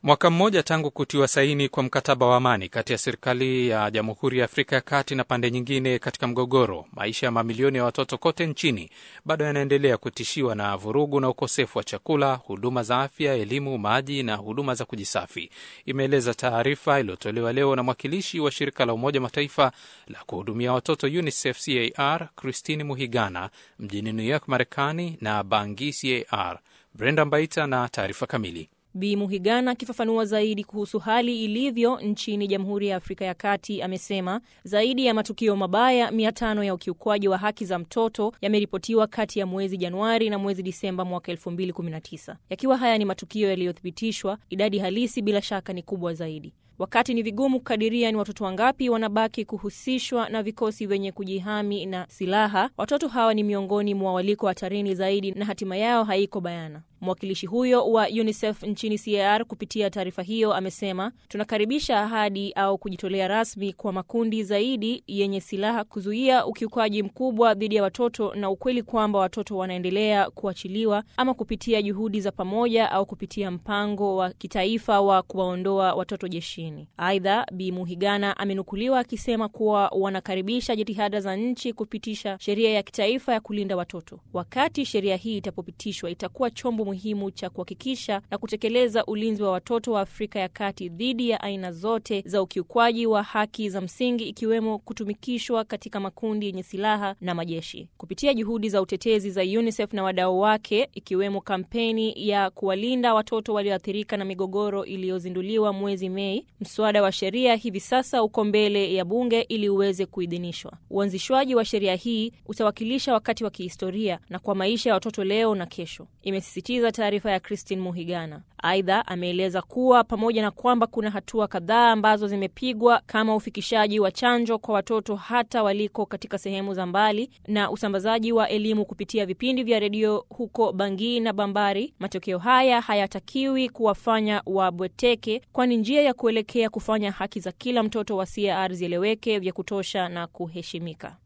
Mwaka mmoja tangu kutiwa saini kwa mkataba wa amani kati ya serikali ya Jamhuri ya Afrika ya Kati na pande nyingine katika mgogoro, maisha ya mamilioni ya watoto kote nchini bado yanaendelea kutishiwa na vurugu na ukosefu wa chakula, huduma za afya, elimu, maji na huduma za kujisafi, imeeleza taarifa iliyotolewa leo na mwakilishi wa shirika la Umoja Mataifa la kuhudumia watoto UNICEF CAR Christine Muhigana mjini New York, Marekani na Bangi CAR. Brenda Mbaita na taarifa kamili. Bi Muhigana akifafanua zaidi kuhusu hali ilivyo nchini Jamhuri ya Afrika ya Kati amesema zaidi ya matukio mabaya mia tano ya ukiukwaji wa haki za mtoto yameripotiwa kati ya mwezi Januari na mwezi Disemba mwaka 2019. Yakiwa haya ni matukio yaliyothibitishwa, idadi halisi bila shaka ni kubwa zaidi. Wakati ni vigumu kukadiria ni watoto wangapi wanabaki kuhusishwa na vikosi vyenye kujihami na silaha, watoto hawa ni miongoni mwa waliko hatarini zaidi na hatima yao haiko bayana. Mwakilishi huyo wa UNICEF nchini CAR kupitia taarifa hiyo amesema, tunakaribisha ahadi au kujitolea rasmi kwa makundi zaidi yenye silaha kuzuia ukiukaji mkubwa dhidi ya watoto na ukweli kwamba watoto wanaendelea kuachiliwa ama kupitia juhudi za pamoja au kupitia mpango wa kitaifa wa kuwaondoa watoto jeshini. Aidha, Bi Muhigana amenukuliwa akisema kuwa wanakaribisha jitihada za nchi kupitisha sheria ya kitaifa ya kulinda watoto. Wakati sheria hii itapopitishwa, itakuwa chombo muhimu cha kuhakikisha na kutekeleza ulinzi wa watoto wa Afrika ya Kati dhidi ya aina zote za ukiukwaji wa haki za msingi ikiwemo kutumikishwa katika makundi yenye silaha na majeshi. Kupitia juhudi za utetezi za UNICEF na wadau wake, ikiwemo kampeni ya kuwalinda watoto walioathirika na migogoro iliyozinduliwa mwezi Mei, mswada wa sheria hivi sasa uko mbele ya bunge ili uweze kuidhinishwa. Uanzishwaji wa sheria hii utawakilisha wakati wa kihistoria na kwa maisha ya watoto leo na kesho, imesisitiza taarifa ya Christine Muhigana. Aidha, ameeleza kuwa pamoja na kwamba kuna hatua kadhaa ambazo zimepigwa kama ufikishaji wa chanjo kwa watoto hata waliko katika sehemu za mbali na usambazaji wa elimu kupitia vipindi vya redio huko Bangui na Bambari, matokeo haya hayatakiwi kuwafanya wabweteke, kwani njia ya kuelekea kufanya haki za kila mtoto wa CAR zieleweke vya kutosha na kuheshimika.